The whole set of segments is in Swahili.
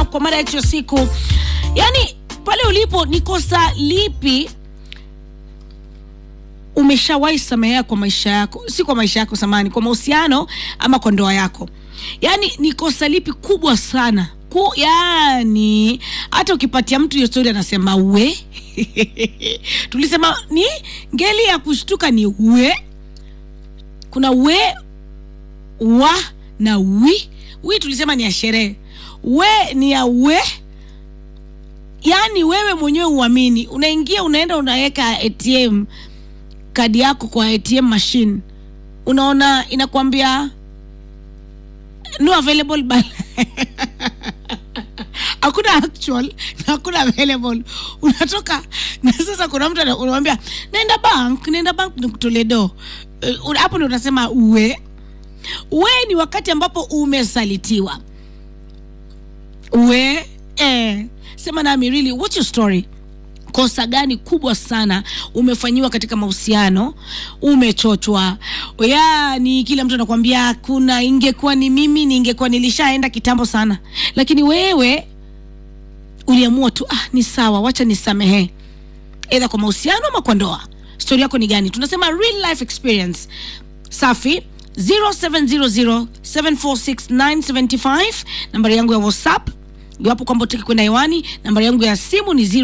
up kwa mada yetu ya siku yaani pale ulipo ni kosa lipi umeshawahi samehea kwa maisha yako si kwa maisha yako samani kwa mahusiano ama kwa ndoa yako yaani ni kosa lipi kubwa sana ku yani hata ukipatia mtu hiyo stori anasema we tulisema ni ngeli ya kushtuka ni we kuna we wa na wi wi tulisema ni ya sherehe we ni ya we yaani wewe mwenyewe uamini unaingia unaenda unaweka atm kadi yako kwa atm machine unaona inakwambia no available balance hakuna actual na hakuna available unatoka na sasa kuna mtu ana- unamwambia naenda bank naenda bank nikutolee do Eh, hapo ndo unasema we we ni wakati ambapo umesalitiwa we eh, sema nami really what's your story kosa gani kubwa sana umefanyiwa katika mahusiano umechochwa yani kila mtu anakwambia kuna ingekuwa ni mimi ningekuwa nilishaenda kitambo sana lakini wewe uliamua tu ah, ni sawa wacha nisamehe edha kwa mahusiano ama kwa ndoa stori yako ni gani tunasema real life experience safi 0700746975 nambari yangu ya whatsapp iwapo kwamba utaki kwenda hewani nambari yangu ya simu ni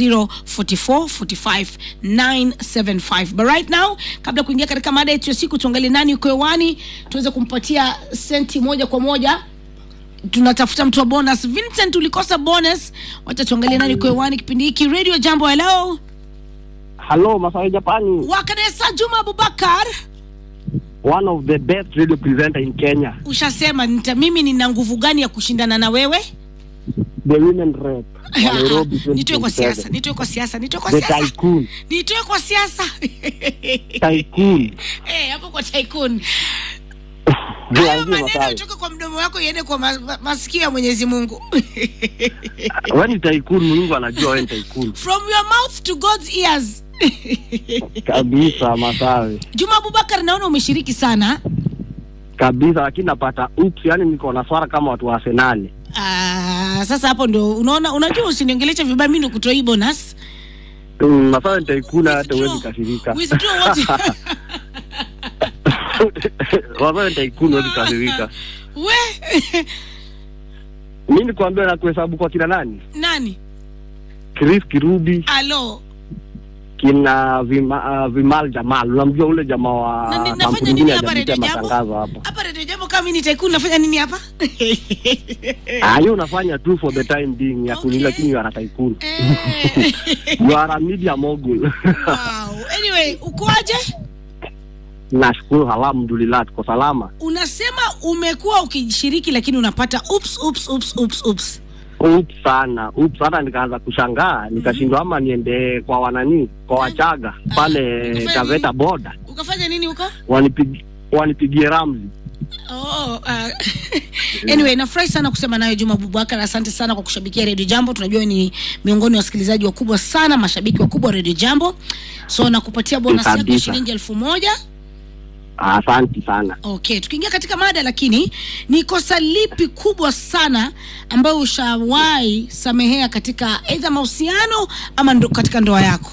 0204445975 but right now kabla ya kuingia katika mada yetu ya siku tuangalie nani uko hewani tuweze kumpatia senti moja kwa moja tunatafuta mtu wa bonus vincent ulikosa bonus wacha tuangalie nani uko hewani kipindi hiki radio jambo hello Hello, Masai Japani, wakanesa juma abubakar one of the best radio presenter in Kenya, ushasema nita, mimi nina nguvu gani ya kushindana na wewe the women rep wa Nairobi nitoe kwa siasa 2027. nitoe kwa siasa nitoe kwa the siasa tycoon, nitoe kwa siasa tycoon. Eh, hapo kwa tycoon Ndio, hayo ndio, maneno Masai. itoke kwa mdomo wako iende kwa ma, ma, masikio ya mwenyezi mungu Wewe ni tycoon, Mungu anajua wewe ni tycoon. from your mouth to god's ears Kabisa Masai. juma abubakar naona umeshiriki sana Kabisa, lakini napata ups, yani niko na swara kama watu wa Arsenal. Ah, sasa hapo ndo unaona unajua usiniongelesha vibaya mi nikutoa hii bonus Mm, Masai ni tycoon hata Withdraw- huwezi kasirika. withdraw what- Masai ni tycoon huwezi kasirika. we Mimi nikwambia na kuhesabu kwa kina nani? nani Chris Kirubi, alo kina Vima, uh, Vimal Jamal. Unamjua ule jamaa wa Na- ni- nafanya kampuni nini ingine hapa hajapitia Radio Jambo? matangazo hapa. hapa redio jambo kama mi ni tycoon nafanya nini hapa Ah, hiyo unafanya tu for the time being ya kuni, Okay. lakini you are a tycoon. Eh. You are a media mogul. wow. anyway ukoaje Nashukuru, alhamdulillah, tuko salama. unasema umekuwa ukishiriki lakini unapata ups, ups, ups, ups, ups. Ups sana, ups hata nikaanza kushangaa, nikashindwa ama niende kwa wanani, kwa Wachaga pale Ukafanya Taveta nini? boda, ukafanya nini huko wanipig wanipigie ramzi. Oh, uh, anyway nafurahi sana kusema nayo Juma Abubakar, asante sana kwa kushabikia Radio Jambo. Tunajua ni miongoni wa wasikilizaji wakubwa sana, mashabiki wakubwa wa Radio Jambo, so nakupatia bonus yako ya Kabisa. shilingi elfu moja. Asante sana. Okay, tukiingia katika mada, lakini ni kosa lipi kubwa sana ambayo ushawahi samehea katika aidha mahusiano ama ndo, katika ndoa yako?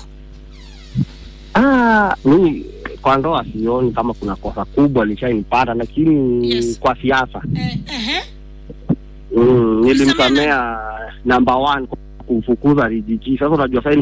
Ah, mimi kwa ndoa sioni kama kuna kosa kubwa lishainipata, lakini Yes. kwa siasa Eh, ehe. mm, Ulisamea nilimsamea number one kwa kumfukuza Rijiji. Sasa unajua sasa